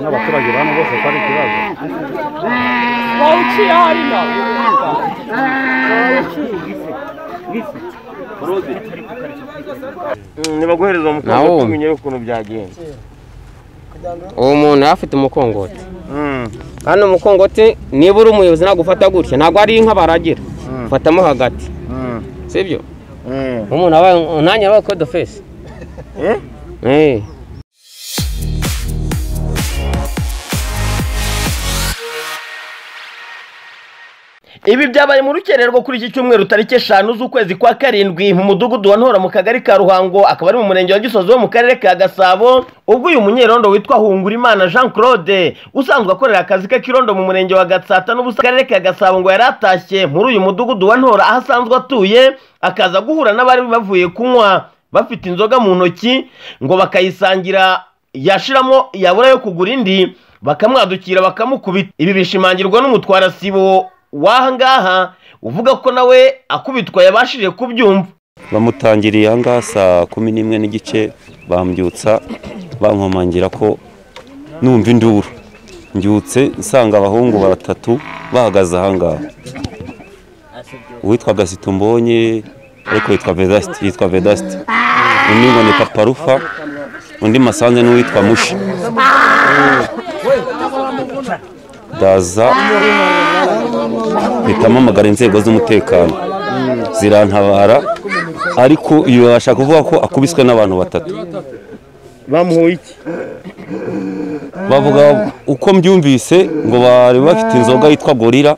n'abaturage bano bose ko ari ikibazo bawuciye harino ntibaguhereza Nawo. umutungo tumenye ukuntu byagenze uwo muntu yari afite umukongote Mm, kandi umukongote niba uri umuyobozi nagufata gutya ntabwo ari inka baragira ufatamo hagati mm, sibyo mm. umuntu abaye umwanya wabaye kodofesi Eh? eee ibi byabaye mu rukererwa kuri iki cyumweru tariki eshanu z'ukwezi kwa karindwi mu mudugudu wa ntora mu kagari ka ruhango akaba ari mu murenge wa gisozi wo mu karere ka gasabo ubwo uyu munyerondo witwa hungurimana jean claude usanzwe akorera akazi ke k'irondo mu murenge wa gatsata n'ubusa akarere ka gasabo ngo yari atashye muri uyu mudugudu wa ntora aho asanzwe atuye akaza guhura n'abari bavuye kunywa bafite inzoga mu ntoki ngo bakayisangira yashiramo yabura yo kugura indi bakamwadukira bakamukubita ibi bishimangirwa n'umutwarasibo w'aha ngaha uvuga ko nawe akubitwa yabashije kubyumva bamutangiriye ahangaha saa kumi n'imwe n'igice bambyutsa bankomangira ko numva induru mbyutse nsanga abahungu batatu bahagaze ahangaha uwitwa gasito mbonye ariko yitwa vedasiti yitwa vedasiti undi ngo ni paparufa undi masanze n'uwitwa mushi ndaza mpita mpamagara inzego z'umutekano zirantabara ariko iyo babasha kuvuga ko akubiswe n'abantu batatu bamuhuye iki bavuga uko mbyumvise ngo bari bafite inzoga yitwa gorira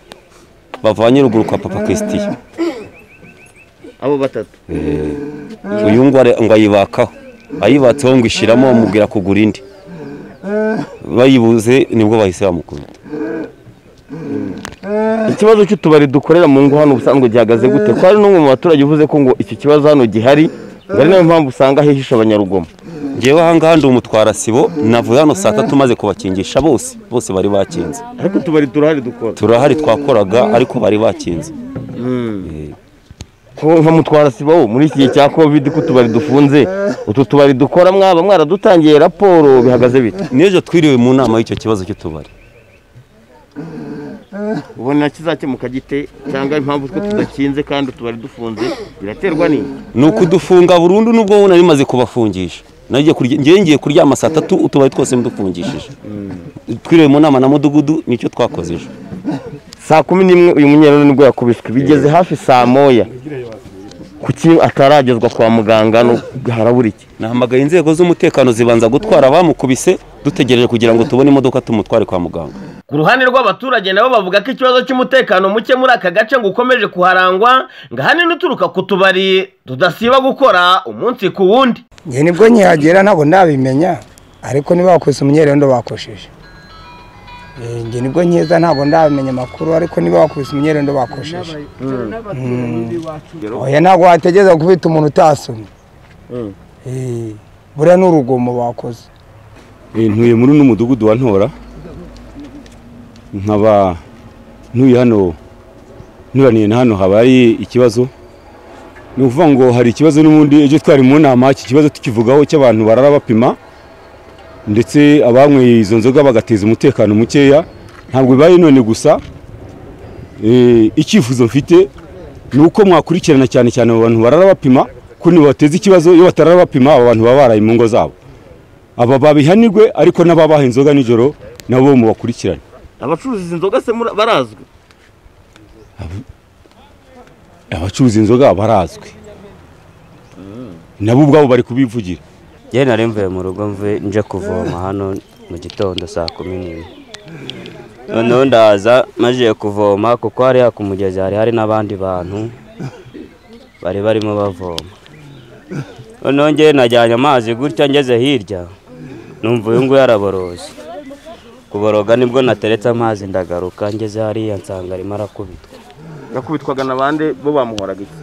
bavanye ruguru kwa papa christian abo batatu Eh, uyu ngo are- ngo ayibakaho ayibatseho ngo ishiramo bamubwira kugura indi bayibuze nibwo bahise bamukubita ikibazo cy'utubari dukorera mu ngo hano ubusanzwe gihagaze gute ko hari n'umwe mu baturage uvuze ko ngo iki kibazo hano gihari ngo ari nayo mpamvu usanga hihishe abanyarugomo ngewe ahangaha ndi umutwarasibo navuye hano saa tatu maze kubakingisha bose bose bari bakinze ariko utubari turahari dukora turahari twakoraga ariko bari bakinze Eh, ko nka mutwarasibo muri iki gihe cya covid ko utubari dufunze utu tubari dukora mwaba mwaradutangiye raporo bihagaze bite n'ejo twiriwe mu nama y'icyo kibazo cy'utubari ubona kizakemuka gite cyangwa impamvu twe tudakinze kandi utubari dufunze biraterwa n'iki ni ukudufunga burundu nubwo nari maze kubafungisha nagiye kurya ngiye ngiye kuryama saa tatu utubari twose mudufungishije twiriwe mu nama na mudugudu nicyo twakoze ejo saa kumi n'imwe uyu munyerero nibwo yakubiswe bigeze hafi saa moya kuki ataragezwa kwa muganga no harabura iki nahamagaye inzego z'umutekano zibanza gutwara abamukubise dutegereje kugira ngo tubone imodoka tumutware kwa muganga ku ruhande rw'abaturage nabo bavuga ko ikibazo cy'umutekano muke muri aka gace ngo ukomeje kuharangwa ngo ahanini uturuka ku tubari tudasiba gukora umunsi ku wundi njye nibwo nkihagera ntabwo nabimenya ariko niba bakoze umunyerondo bakosheje Eh, njye nibwo nkeza ntabwo ndabimenya amakuru ariko niba bakubise umunyerondo bakosheje oya ntabwo wategereza kubita umuntu utasomye Eh, buriya ni urugomo bakoze ntuye muri uno mudugudu wa ntora nkaba ntuye hano nturaniye na hano habaye ikibazo ni ukuvuga ngo hari ikibazo n'ubundi ejo twari mu nama iki kibazo tukivugaho cy'abantu barara bapima ndetse abanyweye izo nzoga bagateza umutekano mukeya ntabwo bibaye none gusa Eh, icyifuzo mfite ni uko mwakurikirana cyane cyane abo bantu barara bapima ko ntibateza ikibazo iyo batarara bapima abo bantu baba baraye mu ngo zabo aba babihanirwe ariko n'ababaha inzoga nijoro nabo mubakurikirane abacuruza izi nzoga se muri- barazwi abacuruza inzoga barazwi nabo ubwabo bari kubivugira yewe nari mvuye mu rugo mvuye nje kuvoma hano mu gitondo saa kumi n'imwe noneho ndaza maze kuvoma kuko hariya ku mugezi hari hari n'abandi bantu bari barimo bavoma noneho ngewe najyanye amazi gutya ngeze hirya numva uyu nguyu araboroza kuboroga nibwo nateretse amazi ndagaruka ngeze hariya nsanga arimo arakubitwa yakubitwaga na bande bo bamuhoraga iki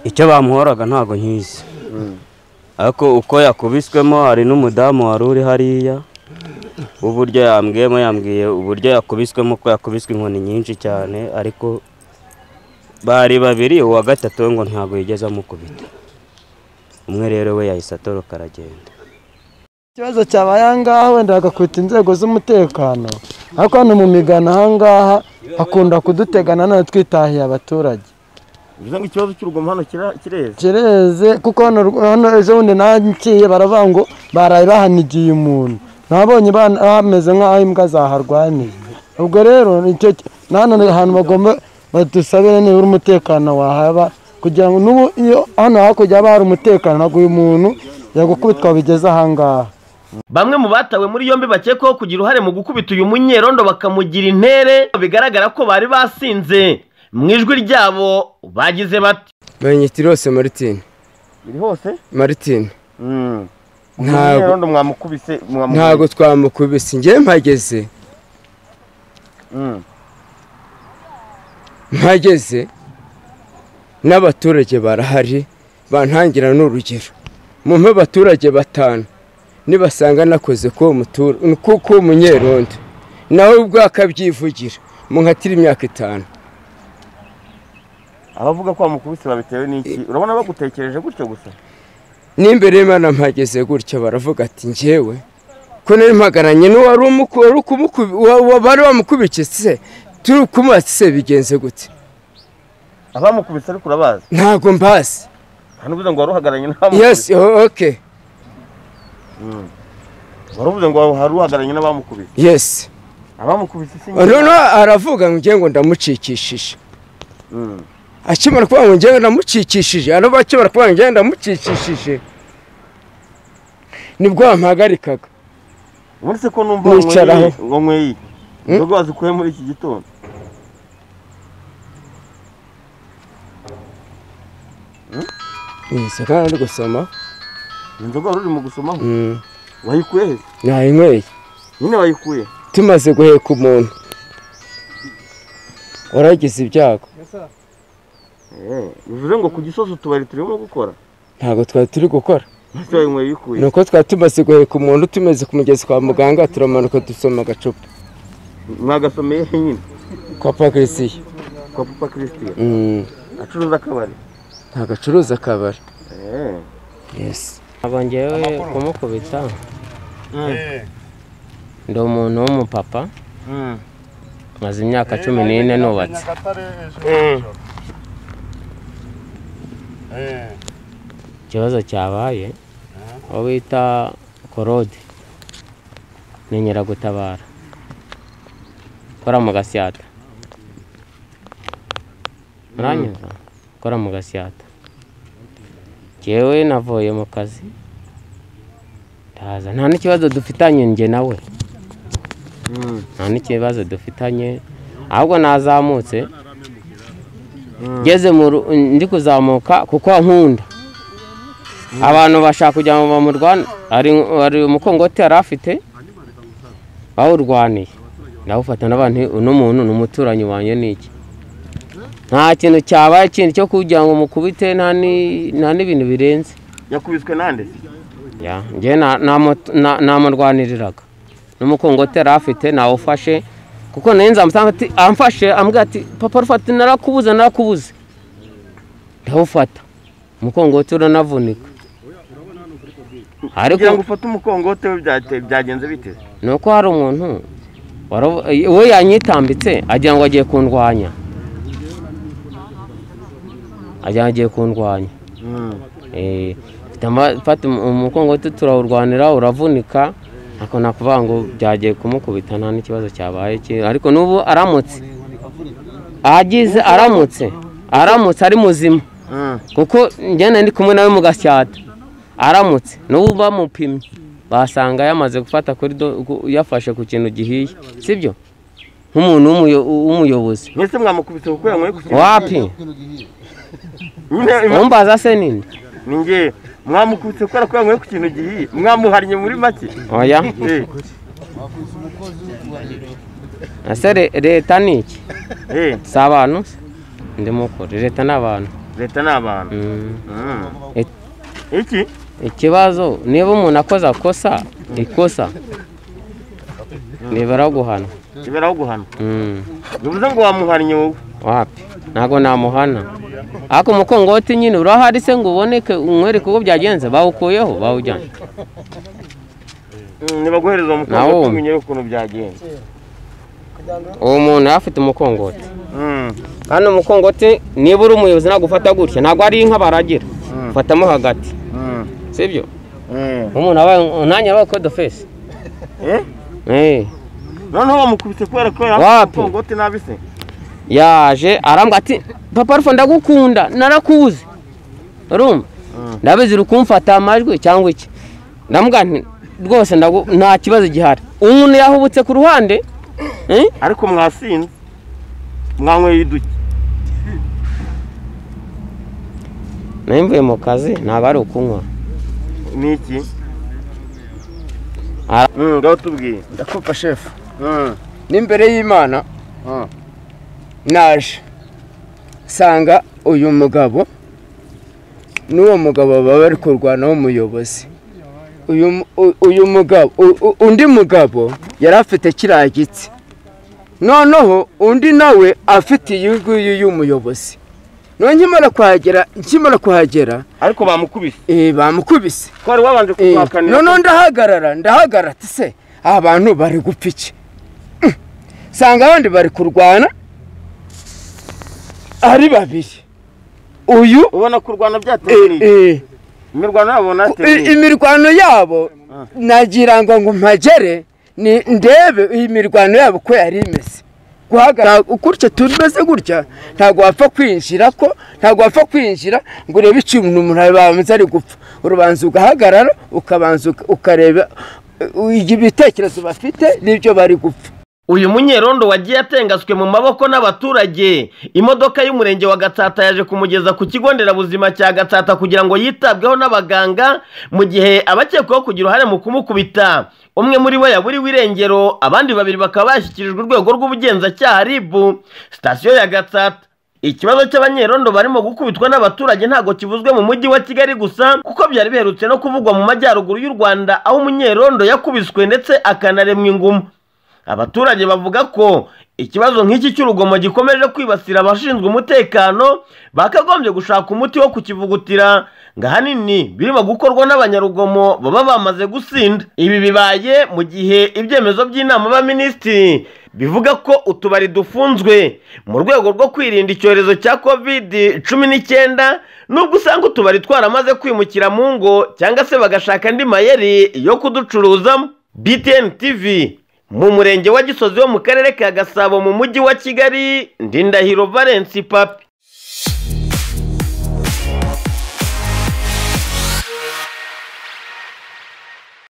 icyo bamuhoraga ntabwo nkizi ariko uko yakubiswemo hari n'umudamu wari uri hariya w'uburyo yambwiyemo yambwiye uburyo yakubiswemo ko yakubiswe inkoni nyinshi cyane ariko bari babiri uwa gatatu we ngo ntabwo yigeze amukubita umwe rero we yahise atoroka aragenda ikibazo cyabaye ahangaha wenda bagakwita inzego z'umutekano ariko hano mu migano ahangaha hakunda kudutegana none twitahiye abaturage bivuze ngo ikibazo cy'urugomo hano kira- kireze kireze kuko hano hano ejo bundi nagiye baravuga ngo baraye bahanigiye umuntu nabonye bana- bameze nk'aho imbwa zaharwaniye ubwo rero icyo nahano ahantu bagomba badusabire nibura umutekano wahaba kugira ngo n'ubu iyo hano hakurya haba hari umutekano ntabwo uyu muntu yagukubitwa bigeze ahangaha bamwe mu batawe muri yombi bakekwaho kugira uruhare mu gukubita uyu munyerondo bakamugira intere bigaragara ko bari basinze mu ijwi ryabo bagize bati Benyitirosi Martin biri hose Martin ntabwo munyerondo mwamukubise ntabwo twamukubise njye mpageze mpageze n'abaturage barahari bantangira n'urugero mumpe abaturage batanu nibasanga nakoze k'uwo mutura k'uwo munyerondo nawe ubwo akabyivugira munkatira imyaka itanu abavuga ko bamukubise babitewe n'iki urabona bagutekereje gutyo gusa n'imbere y'imana mpageze gutya baravuga ati njyewe ko nari mpagaranye n'uwari umuku- wari ukumuku- wa- wa- bari bamukubikitse turi kumubatse bigenze gute abamukubise ariko urabazi ntabwo mbazi nta n'ubuze ngo wari uhagararanye n'abamukubise yesi o- oke wari uvuze ngo hari uhagararanye n'abamukubise yesi abamukubise si njye noneho aravuga ngo ngiye ngo ndamucikishije akimara kuvuga ngo ngiye ngo ndamucikishije araba akimara kuvuga ngo ngiye ngo ndamucikishije nibwo bampagarikaga ubundi se ko numva Wicaraho. wanyweye- wanyweye iki? inzoga wazikuye muri iki gitondo Yesi, kandi ari gusoma inzoga wari urimo gusomaho Mm, wayikuye he nayinyweye nyine wayikuye tumaze guheka umuntu waragize ibyago Eh, bivuze ngo ku gisozi utubari turimo gukora ntabwo twari turi gukora ese wayinyweye uyikuye ni uko twari tumaze guheka umuntu tumeze ku mugezi kwa muganga turamanuka dusoma agacupa mwagasomeye he nyine kwa pagrisiye kwa papa christian acuruza akabari ntabwo acuruza akabari Eh, yesi ntabwo ngewe kumukubita ndi umuntu w'umupapa maze imyaka cumi n'ine nubatse ikibazo cyabaye uwo bita korode ni nyiragutabara ukora mu gasyata muranyumva ukora mu gasyata jyewe navuye mu kazi ndaza nta n'ikibazo dufitanye njye nawe nta n'ikibazo dufitanye ahubwo nazamutse ngeze mu ru- ndi kuzamuka kuko ankunda abantu bashaka kugira ngo bamurwane hari hari umukongoti yari afite bawurwaniye ndawufata n'abantu uno muntu ni umuturanyi wanjye ni iki nta kintu cyabaye kindi cyo kugira ngo mukubite nta ni- nta n'ibintu birenze yakubiswe nande se? ya njye na- namu- na- namurwaniriraga n'umukongoti yari afite nawufashe kuko nayo nzamusanga ati amfashe ambwira ati papa rufata narakubuze narakubuze ndawufata umukongoti uranavunika kugira ngo ariko ufate umukongo tewe byagenze bite ni uko hari umuntu waravu- we yanyitambitse agira ngo agiye kundwanya agira ngo agiye kundwanya Eh, mfite ama- mfata um- umukongoti turawurwanira uravunika ariko nakuvuga ngo byagiye kumukubita nta n'ikibazo cyabaye ki- ariko n'ubu aramutse agize aramutse aramutse ari muzima kuko njyana ndi kumwe nawe mu gasyata aramutse n'ubu bamupimye basanga yamaze gufata kuri do- ku- yafashe ku kintu gihiye sibyo nk'umuntu w'umuyo- w'umuyobozi mwese mwamukubise kuko yanyweye gusa wapi nyine umbaza se nini ni njye mwamukubise kubera ko yanyweye ku kintu gihiye mwamuhariye muri make oya Eh, ese re- leta ni iki eh, si abantu se? ndi mukuru leta ni abantu leta ni abantu Mm. Mm. Eh. iki ikibazo niba umuntu akoze akosa ikosa ntibara guhana iberaho guhana Mm. bivuze ngo wamuhariye wowe wapi ntabwo namuhana ariko umukongoti nyine urahari se ngo uboneke umwereke uko byagenze bawukuyeho bawujyanye ntibaguhereza Nawe umukondo wumva. tumenyere ukuntu byagenze uwo muntu yari afite umukongoti Mm. kandi umukongoti niba uri umuyobozi nagufata gutya ntabwo ari inka baragira Mm. ufatamo hagati Mm. sibyo Mm. umuntu abaye nanjye yabaye kodofesi Eh? noneho bamukubise kubera ko yari afite Wapi? umukongote nabi se yaje arambwira ati papa rufa ndagukunda narakuzi urumva ndabizi rukumfata amajwi cyangwa iki ndamubwira nti rwose ndagu- nta kibazo gihari umuntu yahubutse ku ruhande eh? ariko mwasinze mwanyweye iduki nari mvuye mu kazi ntabwo ari ukunywa ni iki Ara- Mm, ngaho tubwiye ndakumva shefu Mm. n'imbere y'imana Mm. naje nsanga uyu mugabo n'uwo mugabo baba bari kurwana w'umuyobozi uyu mu- u- uyu mugabo u- u- undi mugabo yari afite kiriya gitsi noneho undi nawe afite iyi ngiyi y'umuyobozi noneho nkimara kuhagera nkimara kuhagera ariko bamukubise eh, bamukubise ko wari wabanje Eh, kuguhakanira noneho ndahagarara ndahagarara ati se aba bantu bari gupfa iki Mm. sanga abandi bari kurwana ari babiri uyu ubona ko urwana byatewe eh, n'iki eh, imirwano yabo i- natewe imirwano yabo Ah. nagira ngo ngo mpagere ni- ndebe iyi mirwano yabo ko yari imeze guhagarara gutya tumeze gutya ntabwo wapfa kwinjira ko ntabwo wapfa kwinjira ngo urebe ikintu umuntu abanza ari gupfa urubanza ugahagarara ukabanza uka- ukareba eh, ibitekerezo bafite n'ibyo bari gupfa uyu munyerondo wagiye atengaswe mu maboko n'abaturage imodoka y'umurenge wa gatsata yaje kumugeza ku kigo nderabuzima cya gatsata kugira ngo yitabweho n'abaganga mu gihe abakekwaho kugira uruhare mu kumukubita umwe muri bo yaburiwe irengero abandi babiri bakaba bashyikirijwe urwego rw'ubugenzacyaha ribu sitasiyo ya gatsata Ikibazo cy'abanyerondo barimo gukubitwa n'abaturage ntabwo kivuzwe mu mujyi wa Kigali gusa kuko byari biherutse no kuvugwa mu majyaruguru y'u Rwanda aho umunyerondo yakubiswe ndetse akanaremwa ingumu. Abaturage bavuga ko ikibazo nk'iki cy'urugomo gikomeje kwibasira abashinzwe umutekano bakagombye gushaka umuti wo kukivugutira ngo ahanini birimo gukorwa n'abanyarugomo baba bamaze gusinda. Ibi bibaye mu gihe ibyemezo by'inama y'abaminisitiri bivuga ko utubari dufunzwe mu rwego rwo kwirinda icyorezo cya covid cumi n'icyenda nubwo usanga utubari twaramaze kwimukira mu ngo cyangwa se bagashaka andi mayeri yo kuducuruzamo btn tv mu murenge wa gisozi wo mu karere ka gasabo mu mujyi wa kigali ndindahiro valence papi